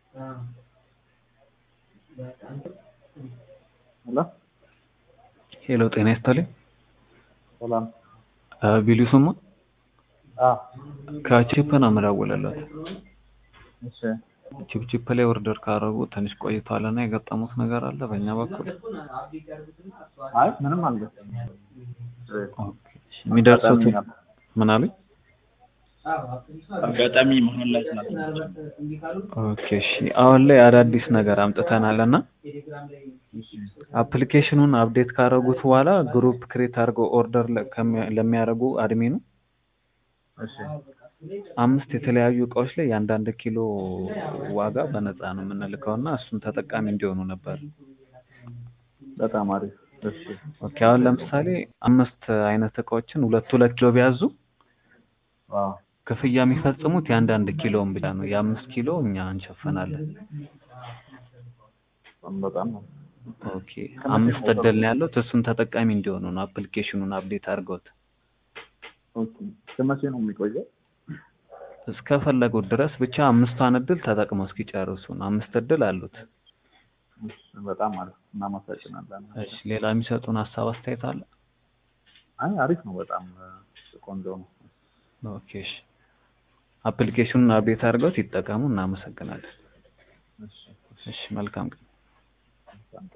ሄሎ ሄሎ ጤና ይስጥልኝ። ሰላም። ቢሉ ስሙ አ ከቺፕ ነው የምደውልለት። እሺ ቺፕቺፕ ላይ ኦርደር ካደረጉ ትንሽ ቆይቷል እና የገጠሙት ነገር አለ በእኛ በኩል አይ ምንም አልገጠመኝም። የሚደርሱት ምን አሉኝ? አጋጣሚ መሀል ላይ ስላልተመቸኝ ኦኬ እሺ። አሁን ላይ አዳዲስ ነገር አምጥተናል እና አፕሊኬሽኑን አፕዴት ካደረጉት በኋላ ግሩፕ ክሬት አድርገው ኦርደር ለሚያደርጉ አድሚኑ እሺ አምስት የተለያዩ እቃዎች ላይ የአንዳንድ ኪሎ ዋጋ በነፃ ነው የምንልከው እና እሱን ተጠቃሚ እንዲሆኑ ነበር። በጣም አሪፍ። እሺ ኦኬ አሁን ለምሳሌ አምስት አይነት እቃዎችን ሁለት ሁለት ኪሎ ቢያዙ ዋው ክፍያ የሚፈጽሙት የአንዳንድ ኪሎውን ብቻ ነው። የአምስት ኪሎ እኛ እንሸፍናለን። በጣም ነው። ኦኬ አምስት እድል ነው ያለው። እሱን ተጠቃሚ እንዲሆኑ ነው አፕሊኬሽኑን አፕዴት አድርገውት ኦኬ እስከመቼ ነው የሚቆየው? እስከፈለጉት ድረስ ብቻ አምስቷን እድል ተጠቅመው እስኪጨርሱ ነው። አምስት እድል አሉት። እሺ በጣም አሪፍ እናመሰግናለን። እሺ ሌላ የሚሰጡን ሀሳብ አስተያየት አለ? አይ አሪፍ ነው። በጣም ቆንጆ ነው። ኦኬ እሺ አፕሊኬሽኑን አፕዴት አድርገውት ይጠቀሙ። እናመሰግናለን። እሺ እሺ መልካም ቀን።